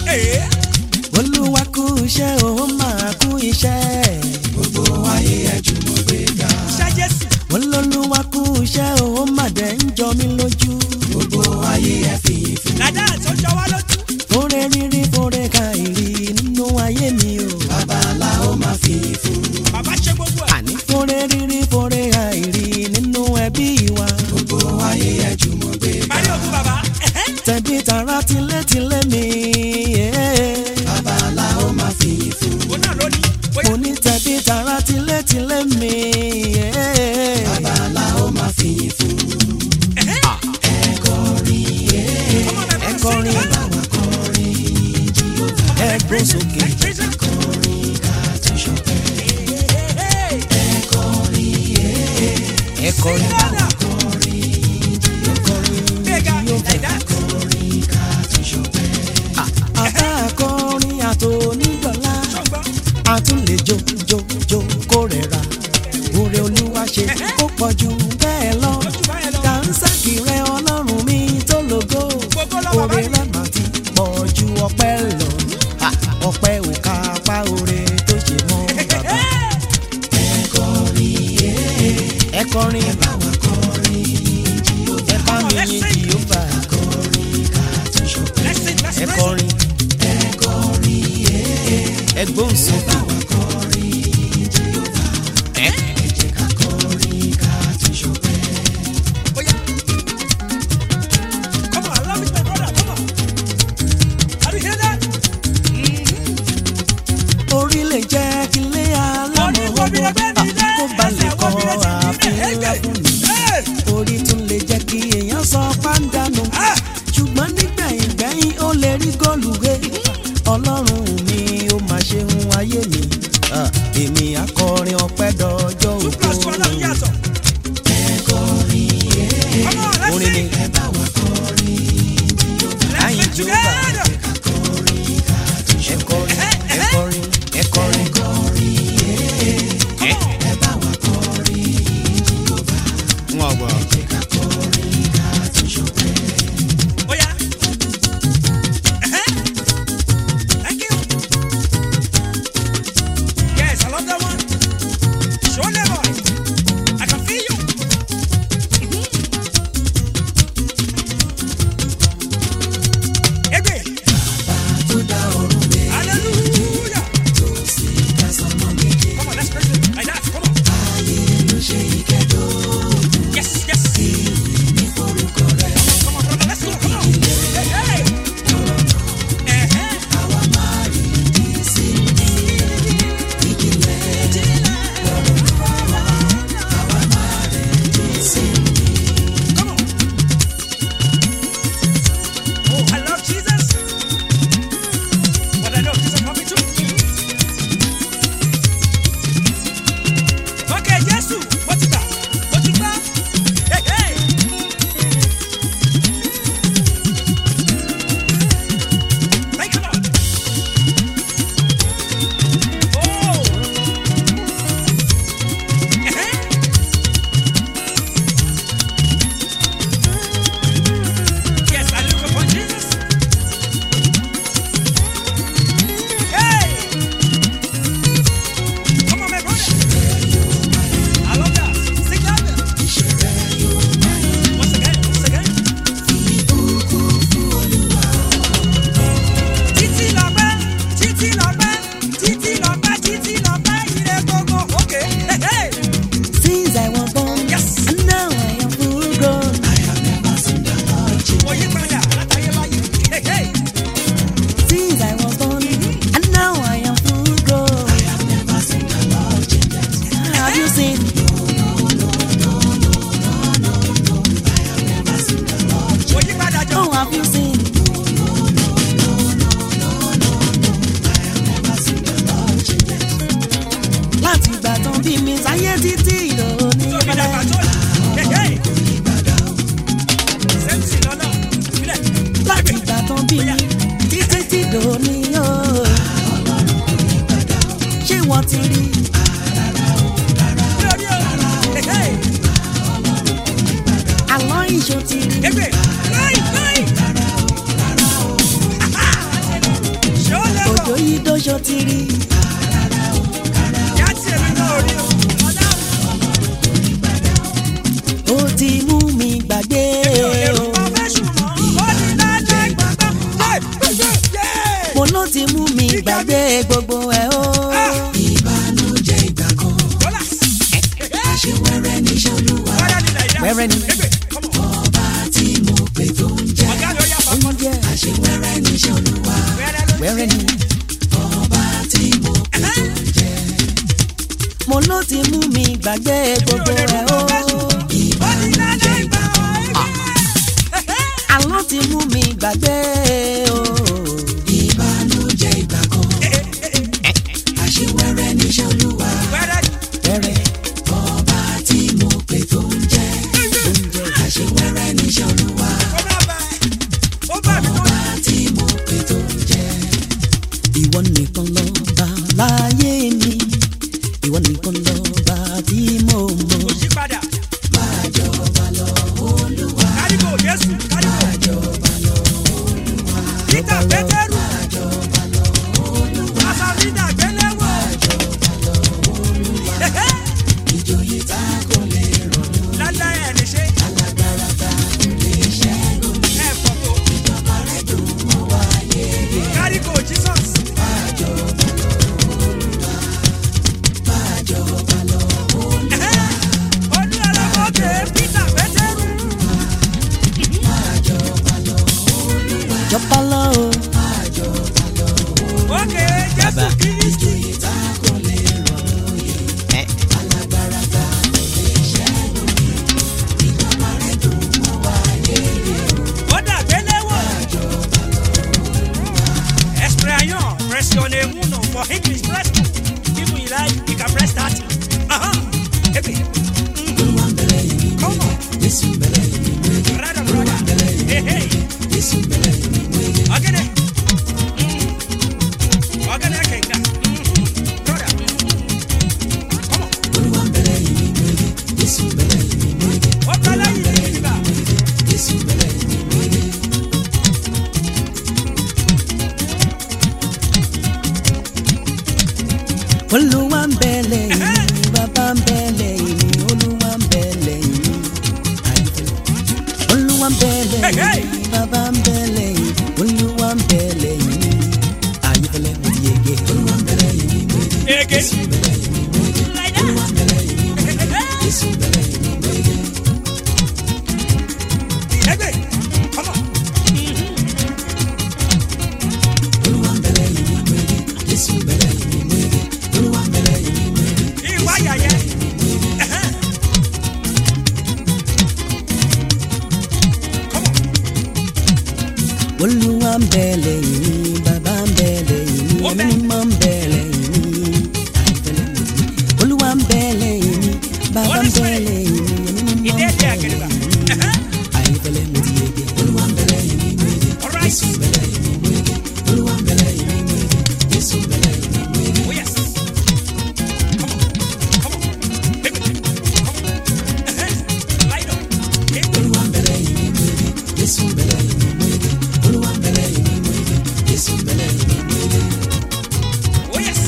Ee, olúwa kú iṣẹ́ òun máa kú iṣẹ́. gbogbo ayé ẹ̀jú mọ́ gbé ga. iṣẹ́ Jésù. olólùwà kú iṣẹ́ òun máa dẹ̀ ń jọ mí lójú. gbogbo ayé ẹ̀ fi fún. Dàda tó jọ wá lójú. fúnre rírí fúnre ka ìrì nínú ayé mi o. babalá ó máa fi fún. Bàbá ṣe gbogbo ẹ̀. àní fúnre rírí fúnre ka ìrì nínú ẹbí wa. gbogbo ayé ẹ̀jú mọ́ gbé ga. Parí ogun bàbá. Ẹ̀hẹ́. tẹ̀bí tara tilétilé mi. babalá ó máa fi fún. Òun náà ló ní. Bóyá mo ní tẹ̀bí tara tilétilé mi. babalá ó máa fi fún. ọmọ bàbá ẹ ń kọrin sìn. báwa kọrin ẹ gbó sókè. ẹ kọrin báwa àbá akọrin àtònídọ́lá àtúnlẹ̀ jó jó jó kó rẹ̀ ra oore olúwa ṣe ó pọ̀ jù bẹ́ẹ̀ lọ dànsákì rẹ ọlọ́run mi tó lógo oore rẹ mà ti pọ̀ ju ọpẹ́ lọ Ha, ọpẹ́ ò ká apá oore tó ṣe mọ́ bàbá ẹ kọrin ẹ bá wa kọrin ẹ bá mi yin jìhóbà ẹ kọrin ẹ gbóhùn sókè ẹ. orí lè jẹ́ kí lé alámọ̀ ọgbọ́n kó balẹ̀ kọ́ ààfin ńlá fún mi. orí tún lè jẹ́ kí èèyàn sọ pàǹdánù. ṣùgbọ́n nígbẹ̀yìn gbẹ̀yìn ó lè rí góòlù gbé. ọlọ́run mi ó máa ṣe ń ayé mi. Ah, èmi akọrin ọpẹ́ dọjọ́ ògo. orin ni láyìn jehova ẹ kọrin ẹ kọrin ẹ kọrin. ẹ ẹ bá wa kọrin jehova. wọn gbọ́. Yes, another one. Show them boy. I can feel you. Ebe. ṣó ti rí Ìyá tí èmi náà rí o. ó ti mú mi gbàgbé o mo ló ti mú mi gbàgbé gbogbo ẹ o ìbànújẹ́ ìgbà kan àṣewẹ́rẹ́ níṣẹ́ olúwa wẹ́rẹ́ ni ọba tí mo pè tó ń jẹ́ oúnjẹ àṣewẹ́rẹ́ níṣẹ́ olúwa wẹ́rẹ́ ni ọba tí mo pè tó ń jẹ́ mo ló ti mú mi gbàgbé gbogbo ẹ o ìbànújẹ́ ìgbà kan àlọ́ ti mú mi gbàgbé o ìbànújẹ́ ìgbà kan àṣewẹ́rẹ́ níṣẹ́ olúwa wẹ́rẹ́ ọba tí mo pè tó ń jẹ́ àṣewẹ́rẹ́ níṣẹ́ olúwa ọba tí mo pè tó ń jẹ́ ìwọ nìkan lọ bá láyé mi ìwọ nìkan lọ bá tí mo mọ̀ máa jọba lọ olúwa Peter Pétérù. Àsàmìdà gbéléwò. ìjòyè tá kò lè rọ̀ Lálẹ́ ẹ̀ lè ṣe. alágbára tá kò lè ṣẹ́gun Ẹ̀ pọ̀ tó. ìjọba rẹ̀ dùn mọ́ wáyé Kárígò Jesus. máa jọba lọ olúwa máa jọba lọ olúwa Olú ọlọ́mọdé Peter Pétérù. máa jọba lọ olúwa jọba lọ o máa jọba lọ Òkè Jésù Bàbá. Kírísítì. ìjòyè tá kò lè rọ̀ lóyè alágbára tá kò lè ṣẹ́gun ìjọba rẹ̀ dùn mọ́ wáyé Ó dà gbéléwò. Expression, pressione uno for English press two. If you like, you can press thirty. Uh-huh. Ebi. olúwa ń bẹ̀rẹ̀ yìí ní Come on. jésù ń bẹ̀rẹ̀ yìí ní wéyé Brother, brother. Hey, hey. jésù ń bẹ̀rẹ̀ yìí ní wéyé. Ogene. Ogene Kenga. Brother. Come on. olúwa ń bẹ̀rẹ̀ yìí ní wéyé jésù ń bẹ̀rẹ̀ yìí ní wéyé Ó kọ́lá yìí ní ìgbà. jésù ń bẹ̀rẹ̀ yìí ní wéyé. olúwa ń bẹ lẹ́yìn mi bàbá ń bẹ lẹ́yìn mi olúwa ń bẹ lẹ́yìn mi olúwa ń bẹ lẹ́yìn mi bàbá ń bẹ lẹ́yìn mi olúwa ń bẹ lẹ́yìn mi ayífẹ́lẹ́ mo ti yege olúwa ń bẹ̀rẹ̀ yìí ní wéyé Ege. jésù ń bẹ̀rẹ̀ yìí ní wéyé Like that. olúwa ń bẹ̀rẹ̀ yìí ní wéyé jésù ń bẹ̀rẹ̀ yìí ní wéyé. Egbe. Come on. olúwa ń bẹ̀rẹ̀ yìí ní wéyé jésù ń bẹ̀rẹ̀ yìí ní wéyé olúwa ń bẹ̀rẹ̀ yìí ní wéyé Ìwà yàyẹ. Come on. olúwa ń bẹ lẹ́yìn mi bàbá ń bẹ lẹ́yìn mi Ó ẹ̀mí bẹ. mímọ́ ń bẹ lẹ́yìn mi ayífẹ́lẹ́ mo ti yege olúwa ń bẹ lẹ́yìn mi bàbá ń Holy bẹ Spirit. lẹ́yìn mi ẹ̀mí mímọ́ ń Ìdí bẹ ẹ̀dí àgẹ̀dẹ̀gbà. lẹ́yìn mi ayífẹ́lẹ́ mo ti yege olúwa ń bẹ̀rẹ̀ yìí ní wéyé All right. jésù ń bẹ̀rẹ̀ yìí ní wéyé olúwa ń bẹ̀rẹ̀ yìí ní wéyé jésù ń bẹ̀rẹ̀ yìí ní wéyé. Oh yes. Come on. Come on. Egbe. Come on. Light up. Egbe. olúwa ń bẹ̀rẹ̀ yìí ní wéyé jésù ń bẹ̀rẹ̀ yìí ní wéyé olúwa ń bẹ̀rẹ̀ yìí ní wéyé jésù ń bẹ̀rẹ̀ yìí ní wéyé. Oh yes.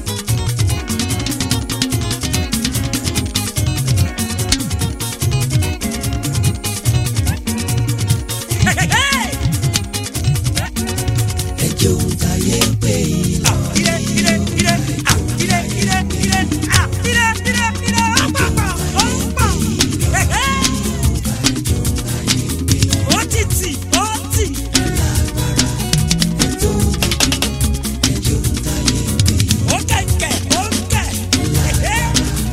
Hey, hey, hey. ẹjọ́ ń tayé pé ìlọ Ah, ire, ire, ire. Ah, ire, ire, ire. Ah, ire, ire, ire. Ah, pa, pa. Oh, pa. Hey, hey. Ó ti tì, ó tì. Ó kẹ̀kẹ́, ó kẹ̀. Hey, hey.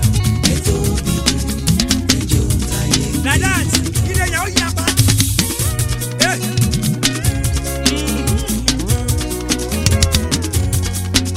Like that. Ire yẹn ó yapa. Hey.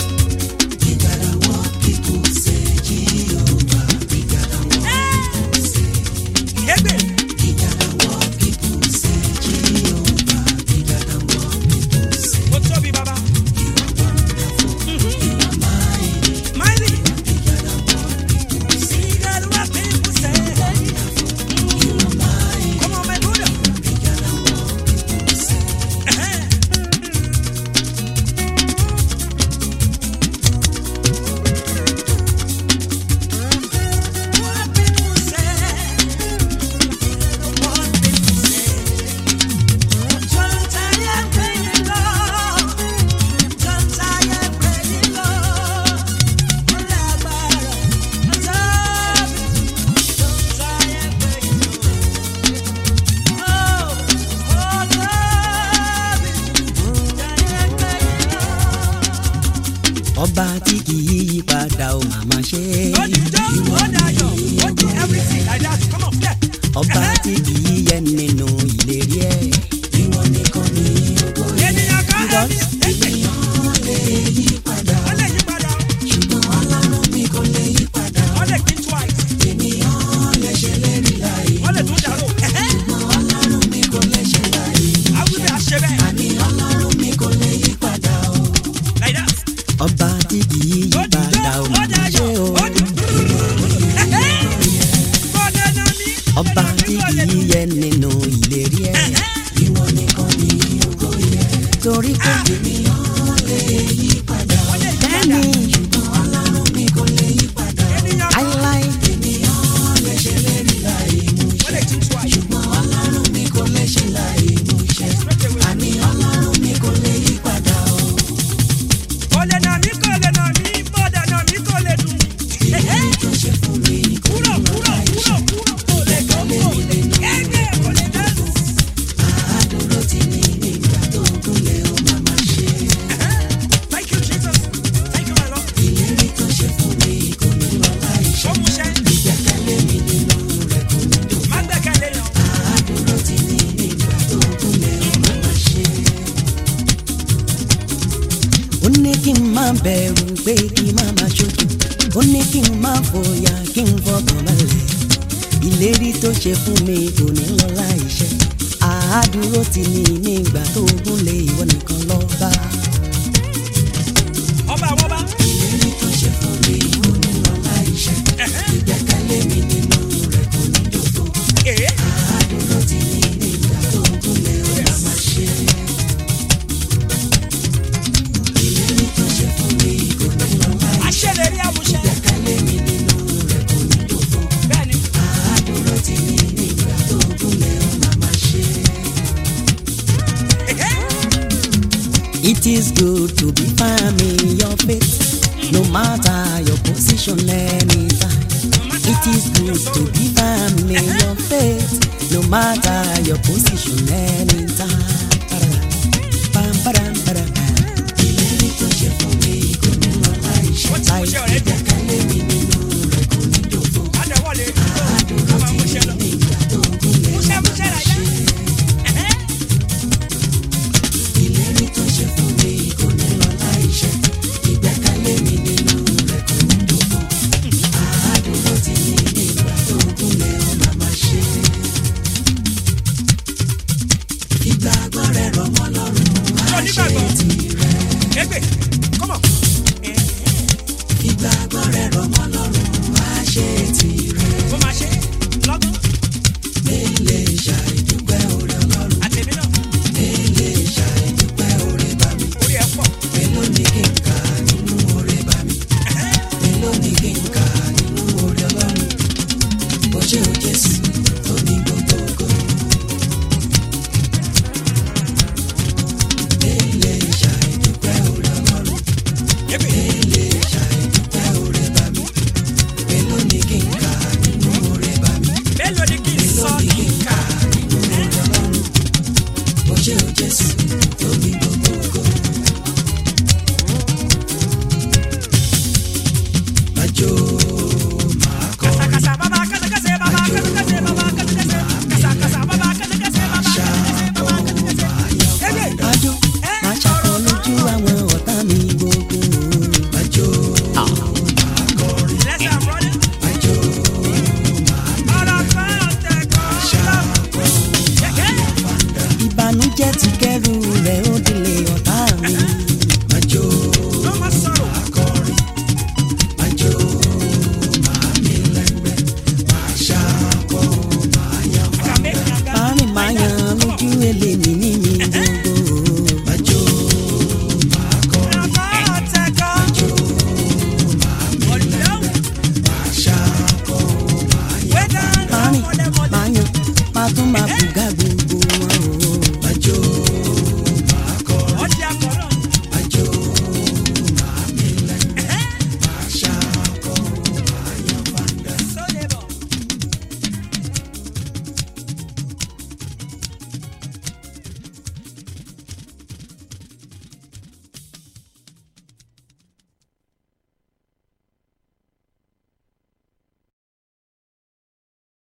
ọba tí kì í yí padà ó màmá ṣe Ó di jó, ó dayọ̀, ó di everything like that. Come on, yeah. ọba tí kì í yẹ nínú ìlérí ẹ ìwọ nìkan ni ògo yẹ. Ènìyàn kan ẹni ẹgbẹ́. Ènìyàn lè yí padà. Ó lè yí padà. ṣùgbọ́n ọlọ́run mi kò lè yí padà. Ó lè pín twice. ènìyàn lè ṣèlérí láì. Ó lè tún dàrú. Ẹ̀hẹ́. ṣùgbọ́n ọlọ́run mi kò lè ṣe láì. Awúgbé àṣẹ bẹ́ẹ̀. àní ọlọ́run mi kò lè yí padà o. Like that. ọba tí kì í yí Ó di jó, padà ó ó màmá ṣe dayọ̀, o ó di. Ẹ̀hẹ́. Kò dènà mí. ọba tí kì í yẹ nínú ìlérí ẹ ìwọ nìkan ni ògo yẹ. torí pé ènìyàn lè yí padà. Ó lè yí padà. bẹ́ẹ̀ni ṣùgbọ́n ọlọ́run mi kò lè yí padà. Ènìyàn kan láíláí ènìyàn lè ṣèlérí láì mú ó lè tún twice. ṣùgbọ́n ọlọ́run mi kò lè ṣe láì mú ṣẹ. Straight away. àní ọlọ́run mi kò lè yí padà o. Kò lè nà mí, kò lè nà mí, bó dènà mí, kò lè dùn mí. Ẹ̀hẹ́. tó ṣe fún mi kò Kúrò, kúrò, kúrò, kúrò. Kò lè kó, kò lè. Ẹgbẹ́ kò lè dẹ́nu. àdúró tí ní nígbà tó gúnlẹ̀ ó máa máa ṣe. Thank you, Jesus. Thank you, my Lord. ìlérí tó ṣe fún mi kò ní lọ láì ṣe. Ó mú ṣẹ́. ìgbẹ́kẹ̀lé mi nínú rẹ̀ kò ní dùn. Má gbẹ́kẹ̀lé yàn. àdúró tí ní nígbà tó gúnlẹ̀ ó máa máa ṣe. ó ní kí n má bẹ̀rù pé kí n má má ṣojú ó ní kí n má fòyà kí n fọkàn balẹ̀ ìlérí tó ṣe fún mi kò ní lọ láìṣẹ àádúró tì ní nígbà tó gúnlé ìwọ nìkan lọ́ba Ọba àwọn ọba. ìlérí tó ṣe fún mi kò ní lọ láì ṣe. ìgbẹ́kẹ̀lé mi nínú rẹ̀ kò ní dòdò. Èé. àdúró tí ní nígbà tó gúnlẹ̀ ó máa máa ṣe. ìlérí tó ṣe fún mi kò ní lọ láì ṣe. Aṣèlérí àmúṣẹ. ìgbẹ́kẹ̀lé mi nínú rẹ̀ kò ní dòdò. Bẹ́ẹ̀ni. àdúró tí ní nígbà tó gúnlẹ̀ ó máa máa ṣe. Èhé. it is good to be firm in your faith no matter your position anytime it is good to be firm in your faith no matter your position anytime. Bam, badam, badam, bam. ìlérí tó ṣe fún mi kò ní lọ láì ṣe. Wọ́n ti múṣẹ́ ọ̀rẹ́ dùn. ìgbẹ́kẹ̀lé mi nínú rẹ̀ kò ní dòdò. Adẹ̀wọ̀lẹ̀ dúró. Ká máa múṣẹ́ lọ. nígbà tó gúnlẹ̀ Múṣẹ́ múṣẹ́ rà yá. Ẹ̀hẹ́. ìlérí tó ṣe fún mi kò ní lọ láì ṣe. ìgbẹ́kẹ̀lé mi nínú rẹ̀ kò ní dòdò. àádúró tí ní nígbà tó gúnlẹ̀ ó máa máa ṣe. ìgbàgbọ́ rẹ̀ rọ̀ mọ́ lọ́rùn Ṣé á ṣe onígbàgbọ́? tirẹ̀. Égbè.